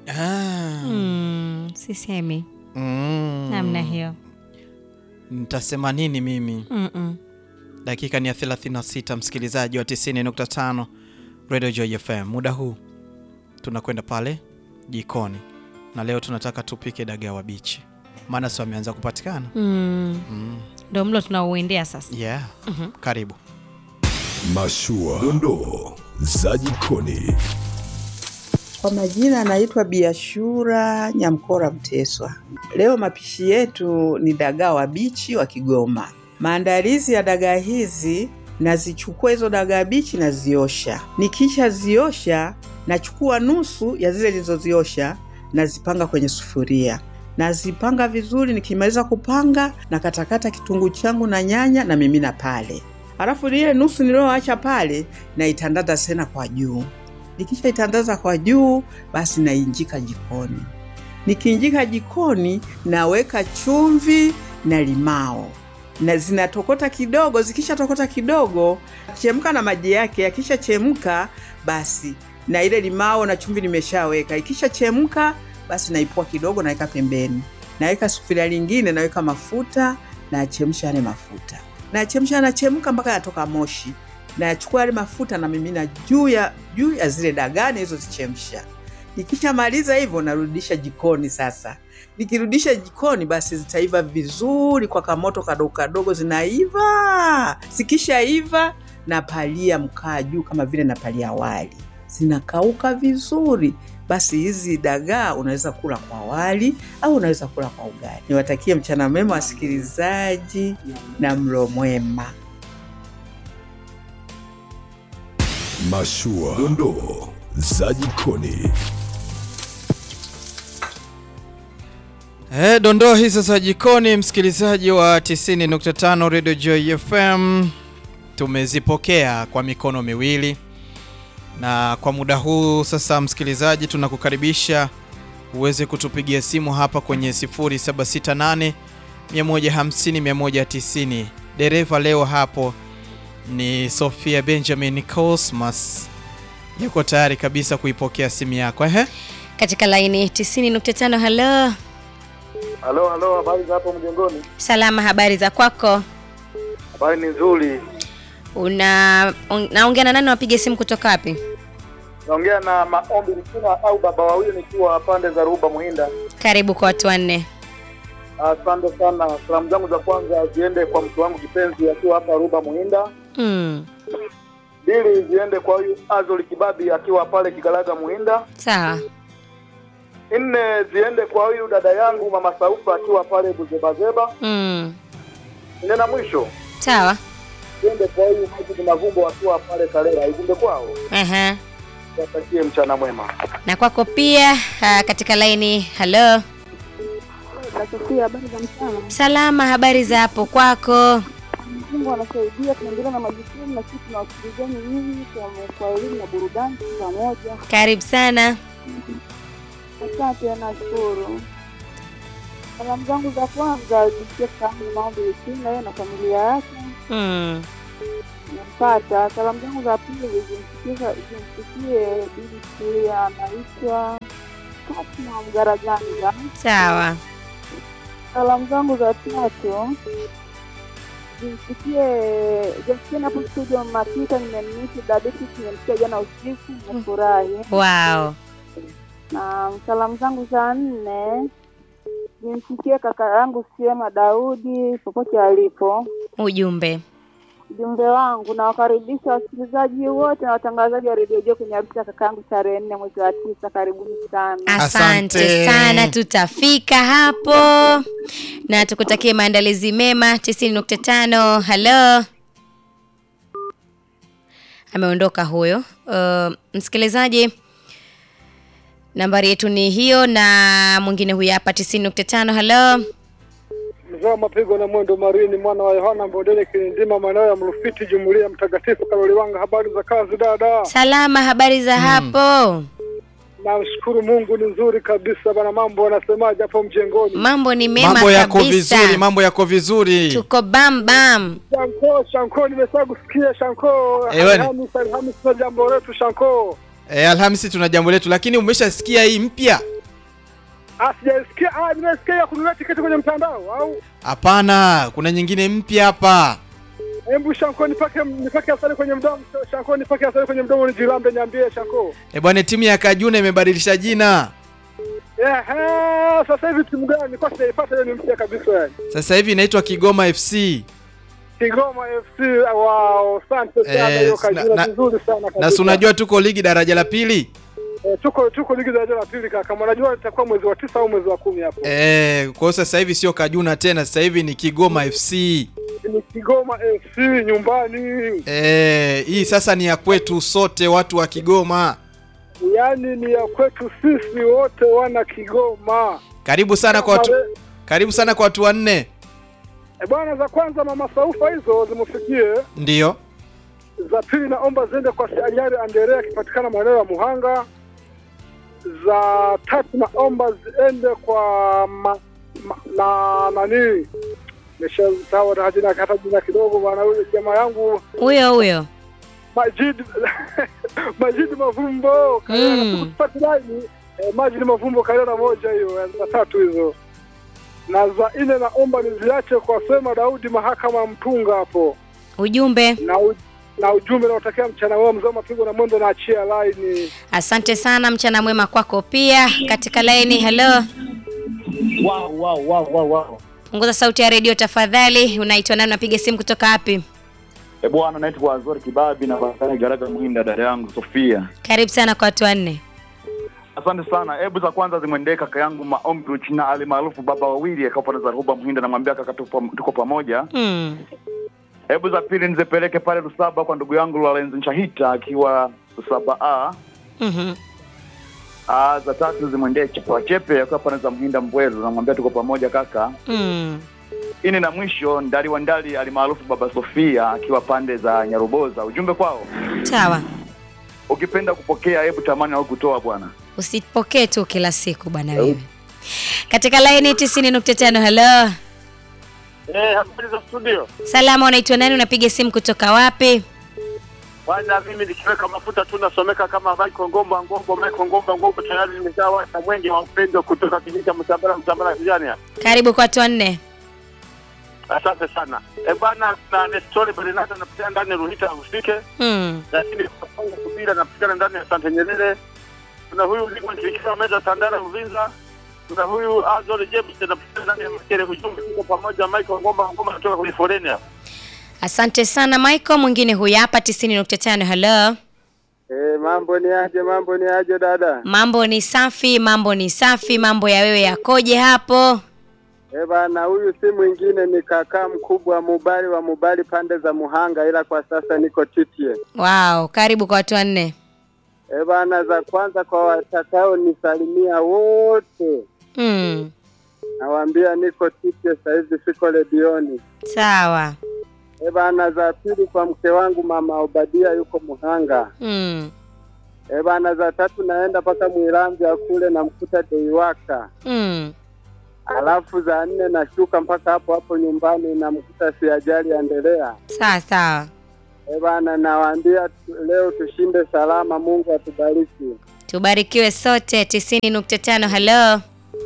Ah, Mm, sisemi mm. namna hiyo. Nitasema nini mimi? Mm-mm. Dakika ni ya 36, msikilizaji wa 90.5 Radio Joy FM. Muda huu tunakwenda pale jikoni, na leo tunataka tupike dagaa wa bichi, maana si wameanza kupatikana. Mm. Mm. Ndo mlo tunauendea sasa. Yeah. Karibu. Mashua, dondoo za jikoni. Kwa majina anaitwa Biashura Nyamkora Mteswa. Leo mapishi yetu ni dagaa wabichi wa Kigoma. Maandalizi ya dagaa hizi, nazichukua hizo dagaa bichi naziosha. Nikisha ziosha, nachukua nusu ya zile nilizoziosha nazipanga kwenye sufuria nazipanga vizuri. Nikimaliza kupanga, na katakata kitunguu changu na nyanya na mimina pale, halafu ile nusu niliyoacha pale naitandaza tena kwa juu nikisha itandaza kwa juu basi nainjika jikoni. Nikiinjika jikoni naweka chumvi na limao na zinatokota kidogo. Zikisha tokota kidogo, chemka na maji yake. Yakisha chemka basi na ile limao na chumvi nimeshaweka. Ikisha chemka basi naipua kidogo, naweka pembeni. Naweka sufuria lingine, naweka mafuta, nayachemsha yale mafuta, nayachemsha, yanachemka mpaka yatoka moshi nayachukua yale mafuta na mimina juu ya juu ya zile dagaa nilizozichemsha. Nikishamaliza hivyo, narudisha jikoni. Sasa nikirudisha jikoni, basi zitaiva vizuri kwa kamoto kadogo kadogo, zinaiva. Zikishaiva, napalia mkaa juu kama vile napalia wali, zinakauka vizuri. Basi hizi dagaa unaweza kula kwa wali au unaweza kula kwa ugali. Niwatakie mchana mwema wasikilizaji na mlo mwema. Mashua, dondoo za jikoni. Eh, dondoo hizo za jikoni, msikilizaji wa 90.5 Radio Joy FM, tumezipokea kwa mikono miwili, na kwa muda huu sasa, msikilizaji, tunakukaribisha uweze kutupigia simu hapa kwenye 0768 150 190. Dereva leo hapo ni Sofia Benjamin Cosmas, yuko tayari kabisa kuipokea simu yako. Ehe, Katika laini 90.5. Halo, Halo, halo, habari za hapo mjengoni? salama, habari za kwako? Habari ni nzuri. Una on- naongea na nani? Wapige simu kutoka wapi? Naongea na Maombi Likina au baba wawili nikiwa pande za Ruba Muhinda. Karibu kwa watu wanne. Asante sana. Salamu zangu za kwanza ziende kwa mtu wangu kipenzi akiwa hapa Ruba Muhinda. Mm. Mbili ziende kwa huyu Azoli Kibabi akiwa pale Kigalaga Muhinda. Sawa. Nne ziende kwa huyu dada yangu mama Saufa akiwa pale Buzebazeba. Mm. Nne na mwisho Sawa. ziende kwa huyu Majid Mavumbo akiwa pale Karera. Ijumbe kwao Aha. watakie mchana mwema. Na kwako pia ah, katika laini. Halo, Nasofia, habari za mchana. salama, habari za hapo kwako? Mungu anasaidia, tunaendelea na majukumu na sisi tunawasikilizeni nyinyi kwa- kwa elimu na burudani pamoja. Karibu sana. Asante, nashukuru. Salamu zangu za kwanza zisikie kakaangu Maombi Lusinga, yeye na familia yake Mm. nampata. Salamu zangu za pili zimsikie zimsikie bibi Suria, anaitwa Fatma Mgaraganga. Sawa. Salamu zangu za tatu zimsikie Justina hapo studio Makita, nimemnisi dadeti, nimemsikia jana usiku, nimefurahi. Wow. Na salamu zangu za nne zimsikie kaka yangu Siema Daudi popote alipo. Ujumbe. Ujumbe wangu nawakaribisha wasikilizaji wote na watangazaji wa redio Jo kwenye harusi ya kaka yangu tarehe nne mwezi wa tisa. Karibuni sana. Asante, Asante. sana, tutafika hapo na tukutakie maandalizi mema. 90.5. Halo, ameondoka huyo. Uh, msikilizaji, nambari yetu ni hiyo, na mwingine huyu hapa 90.5. Halo, Mzee mapigo na mwendo marini mwana wa Yohana Mbondele Kilindima maeneo ya Mrufiti Jumuiya Mtakatifu Kaloliwanga. Habari za kazi dada? salama, habari za hapo? Namshukuru Mungu ni nzuri kabisa bana. Mambo wanasemaje hapo mjengoni? Mambo ni mema mambo yako kabisa, vizuri, mambo yako vizuri. tuko bam bam. Shanko, Shanko, nimesha kusikia Shanko. Eh, bwana. Alhamisi, Alhamisi na jambo letu Shanko. E, Alhamisi tuna jambo letu, lakini umeshasikia hii mpya Ah, sijaisikia. Ah, nimesikia ya kununua tiketi kwenye mtandao au Hapana, kuna nyingine mpya hapa. hebu Shanko nipake nipake asali kwenye mdomo. Shanko nipake asali kwenye mdomo nijilambe niambie Shanko. E bwana, timu ya Kajuna imebadilisha jina. Ehe, sasa hivi timu gani? Nilikuwa sijaipata hiyo ni mpya kabisa yani. Sasa hivi inaitwa Kigoma FC. Kigoma FC. Wow, asante sana Eh, hiyo na- kajina na- vizuri sana kabisa. Na si unajua tuko ligi daraja la pili. Eh, tuko tuko ligi daraja la pili kaka. Unajua itakuwa mwezi wa tisa au mwezi wa kumi hapo. Eh, kwa hiyo sasa hivi sio Kajuna tena, sasa hivi ni Kigoma FC. Ni Kigoma FC nyumbani. Eh, hii sasa ni ya kwetu sote watu wa Kigoma. Yaani ni ya kwetu sisi wote wana Kigoma. Karibu sana kwa watu, Mare- karibu sana kwa watu wanne. Eh, bwana za kwanza mama Saufa hizo zimufikie. Ndiyo. Za pili naomba ziende kwa Sianyari Anderea akipatikana maeneo ya Muhanga. Za tatu naomba ziende kwa ma, ma, na nani nimeshasawa na jina hata jina kidogo bwana, huyo jamaa yangu Huyo huyo. Majid Majid Mavumbo Kayana Mm. tupate line eh, Majid Mavumbo Kayana moja hiyo eh, za tatu hizo na za nne naomba niziache kwa Sema Daudi mahakama ya Mtunga hapo Ujumbe. na u, na ujumbe naotakia mchana wao mzee mapigo na mwendo na achia line Asante sana, mchana mwema kwako pia. Katika laini, hello. Wow, wow, wow, wow, wow. Punguza sauti ya redio tafadhali. Unaitwa nani? Unapiga simu kutoka wapi? E bwana, naitwa Azori Kibabi na Bakari Garaga Mwinda, dada yangu Sofia. Karibu sana kwa watu wanne. Asante sana. Hebu za kwanza zimwendee kaka yangu Maombi Uchina ali maarufu baba wawili akawa na Zaruba Mhinda, namwambia kaka, tupo, tuko pamoja. Mm. Hebu za pili nizipeleke pale Lusaba kwa ndugu yangu Lorenzo Nshahita akiwa Lusaba A. Mhm. Ah, za tatu zimwendee Chepe Chepe akiwa pale za Mhinda Mbweru, namwambia tuko pamoja kaka. Mm. Ini na mwisho Ndali wa Ndali alimaarufu baba Sofia akiwa pande za Nyaruboza. Ujumbe kwao, Sawa. ukipenda kupokea, hebu tamani au kutoa bwana. Usipokee tu kila siku bwana wewe. Katika laini 90.5 hello. eh habari za studio Salama, unaitwa nani? Unapiga simu kutoka wapi? bwana mimi nikiweka mafuta tu nasomeka kama Michael Ngomba Ngomba Michael Ngomba Ngomba tayari nimeshawasha mwenge wa upendo kutoka kijiji cha Msambara Msambara kijani Karibu kwa watu wanne. asante sana eh bwana na Nestor Bernardo napitia ndani ya Ruhita usike Mm. lakini kwa Kongo Kubira napatikana ndani ya Sante Nyerere. Kuna huyu Ligwa Nchirikiwa Meza Tandara Uvinza. Kuna huyu Azori James napatikana ndani ya Makere. Ujumbe tuko pamoja, Michael Ngomba Ngomba kutoka kwenye foleni hapa. Asante sana Michael. Mwingine huyu hapa 90.5 hello. Eh, mambo ni aje? Mambo ni aje dada? Mambo ni safi, mambo ni safi. Mambo ya wewe yakoje hapo? Eh bana, huyu si mwingine ni kakaa mkubwa Mubali wa Mubali pande za Muhanga, ila kwa sasa niko Titie. Wow, karibu kwa watu wanne. Eh bana, za kwanza kwa watakao nisalimia wote Mm. nawaambia niko Titie, sasa hivi siko redioni. Sawa. Eh bana, za pili kwa mke wangu mama Obadia yuko Muhanga. Mm. Eh bana, za tatu naenda mpaka Mwiramvya kule namkuta Deiwaka. Mm. Alafu za nne nashuka mpaka hapo hapo nyumbani namkuta Siajali Endelea. Sawa sawa. Eh bana, nawaambia tu- leo tushinde salama, Mungu atubariki. Tubarikiwe sote 90.5 hello.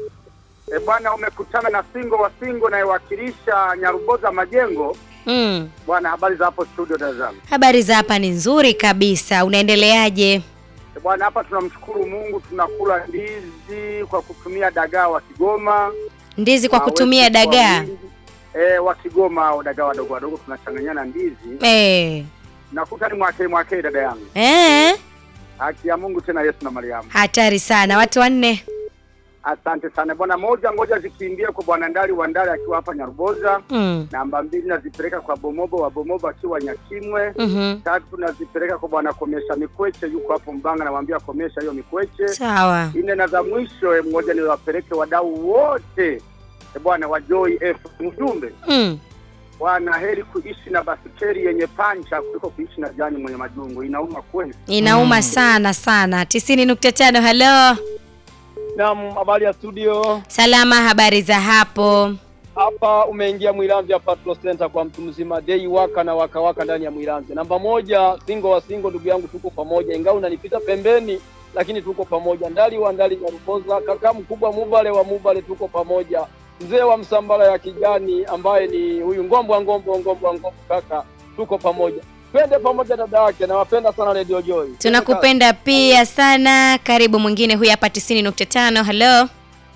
E bwana, umekutana na singo wa singo nayewakilisha Nyaruboza Majengo. Mm. Bwana, habari za hapo studio Dar es Salaam. Habari za hapa ni nzuri kabisa. Unaendeleaje? E bwana, hapa tunamshukuru Mungu, tunakula ndizi kwa kutumia dagaa wa Kigoma. Ndizi kwa Na kutumia wetu kwa dagaa. wingi. E, wa Kigoma au dagaa wadogo wadogo tunachanganyana ndizi. Eh. Nakuta ni mwakee mwakee, dada yangu. Eh. Haki ya Mungu tena Yesu na Mariamu. Hatari sana. Watu wanne. Asante sana bwana. Moja ngoja zikimbie kwa bwana Ndali wa Ndali akiwa hapa Nyaruboza. Mm. Namba mbili nazipeleka kwa Bomobo wa Bomobo akiwa Nyakimwe. Mhm. tatu nazipeleka kwa bwana Komesha Mikweche, yuko hapo Mbanga, namwambia komesha hiyo Mikweche. Sawa. Nne na za mwisho eh, mmoja niwapeleke wadau wote eh, bwana wa Joy F. Ujumbe Mm. bwana, heri kuishi na basikeli yenye pancha kuliko kuishi na jani mwenye majungu. Inauma kweli. Inauma sana sana. 90.5 hello. Naam, habari ya studio. Salama, habari za hapo? Hapa umeingia Mwilanzi Patrol Center kwa mtu mzima dei waka na waka waka ndani ya Mwilanzi. Namba moja, singo wa singo, ndugu yangu, tuko pamoja, ingawa unanipita pembeni, lakini tuko pamoja. Ndali wa Ndali Nyaruboza, kaka mkubwa Mubale wa Mubale, tuko pamoja. Mzee wa Msambala ya kijani ambaye ni huyu Ngombo Ngombo Ngombo Ngombo, kaka tuko pamoja. Twende pamoja dada yake, nawapenda sana Radio Joy. Tunakupenda pia sana. Karibu mwingine huyu hapa 90.5. Hello.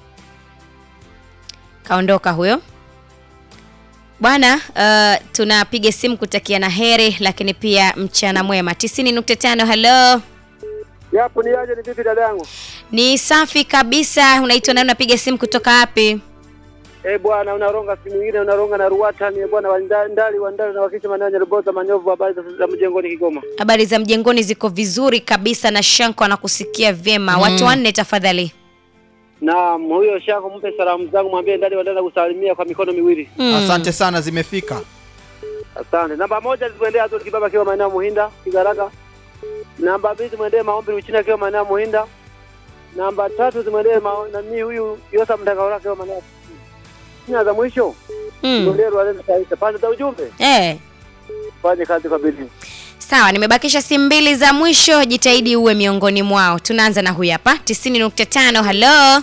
Kaondoka huyo. Bwana, uh, tunapiga simu kutakia na heri lakini pia mchana mwema. 90.5. Hello. Yapo ni aje, ni vipi dada yangu? Ni safi kabisa. Unaitwa nani? Unapiga simu kutoka wapi? Eh bwana, unaronga simu nyingine, unaronga na Ruwata ni bwana wa Nda- ndali wa ndali na wakisha maneno Nyaruboza Manyovu, habari za- za mjengoni Kigoma. Habari za mjengoni ziko vizuri kabisa na Shanko anakusikia vyema. Mm. Watu wanne tafadhali. Naam, huyo Shako, mpe salamu zangu, mwambie ndali wa ndali na kusalimia kwa mikono miwili. Mm. Asante sana, zimefika. Asante. Namba moja zimwendee Azori Kibaba akiwa maeneo ya Muhinda Kigaraka. Namba mbili zimwendee Maombi Uchina akiwa maeneo ya Muhinda. Namba tatu zimwendee mao- nani huyu Yosa Mtakaora akiwa maeneo ya Sina za mwisho. Mm. Zimwendee Rwanda Taisa. Pande za ujumbe. Eh. Fanye kazi kwa bidii. Sawa, nimebakisha simu mbili za mwisho, jitahidi uwe miongoni mwao. Tunaanza na huyu hapa 90.5. Hello.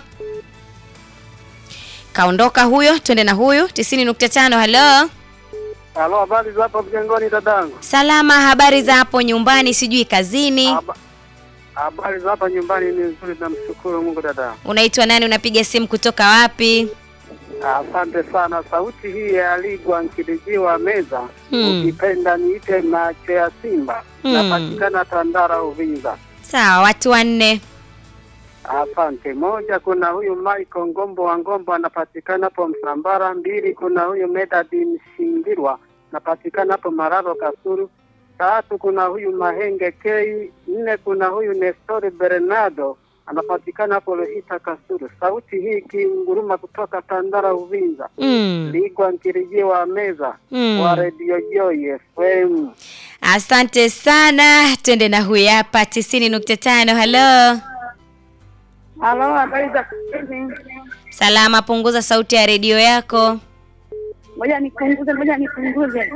Kaondoka huyo, twende na huyu 90.5. Hello. Halo, habari za hapa mjengoni dadangu? Salama, habari za hapo nyumbani, sijui kazini. Haba- Habari za hapa nyumbani ni nzuri, namshukuru Mungu dada. Unaitwa nani? Unapiga simu kutoka wapi? Asante sana. Sauti hii ya Ligwa Nkilijiwa Meza, Hmm. ukipenda niite macho ya Simba, Hmm. napatikana Tandara Uvinza. Sawa, watu wanne. Asante. Moja, kuna huyu Michael Ngombo wa Ngombo anapatikana hapo Msambara. Mbili, kuna huyu Medadi Mshingirwa anapatikana hapo Mararo Kasuru. Tatu, kuna huyu Mahenge K. Nne, kuna huyu Nestori Bernardo anapatikana hapo Lohita Kasuru. Sauti hii ikinguruma kutoka Tandara Uvinza. Mm. Ligwa Nkirijiwa Meza Mm. wa Radio Joy FM. Asante sana. Twende na huyu hapa 90.5. Hello. Halo, habari za kazi? Salama, punguza sauti ya redio yako. Ngoja nipunguze, ngoja nipunguze.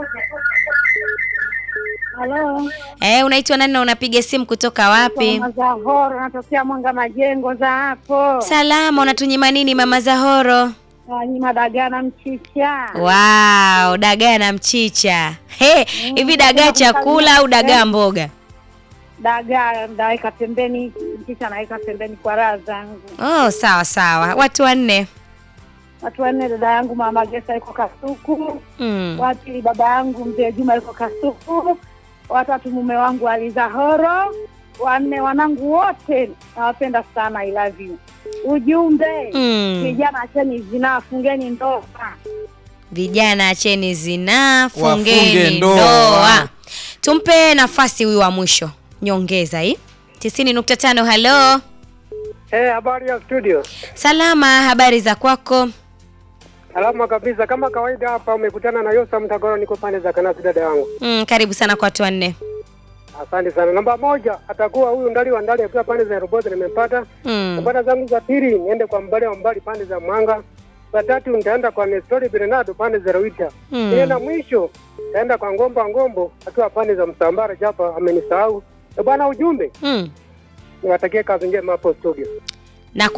Halo, Eh, unaitwa nani na unapiga simu kutoka wapi? Mama Zahoro, natokea Mwanga Majengo za hapo. Salama, unatunyima nini mama Zahoro? Wanyima dagaa na mchicha. Wow, dagaa na mchicha. He, hivi dagaa chakula au dagaa mboga? Dagaa naweka pembeni, mchicha naweka pembeni kwa raha zangu. Oh, sawa sawa. Watu wanne. Watu wanne, dada yangu mama Gesa yuko Kasuku. Mm. Wa pili baba yangu mzee Juma yuko Kasuku. Watatu mume wangu Alizahoro. Wanne wanangu wote nawapenda sana, I love you. Ujumbe Mm. vijana, acheni zinaa, fungeni ndoa. Vijana acheni zinaa, Wafunge fungeni ndoa. ndoa. Tumpe nafasi huyu wa mwisho. Nyongeza hii. 90.5 hello. Eh, habari ya studio. Salama, habari za kwako? Salama kabisa, kama kawaida hapa umekutana na Yosa Mtagoro, niko pande za Kanasi, dada yangu. Mm, karibu sana kwa watu wanne. Asante sana. Namba moja atakuwa huyu ndali wa ndali akiwa pande za Roboto, nimempata. Mm. Nambari zangu za pili niende kwa mbali wa mbali pande za Mwanga. Za tatu nitaenda kwa Nestori Bernardo pande za Ruita. Mm. Ile na mwisho nitaenda kwa Ngomba Ngombo akiwa pande za Msambara, japo amenisahau. Eh, Bwana, ujumbe Mm. niwatakie kazi njema hapo studio.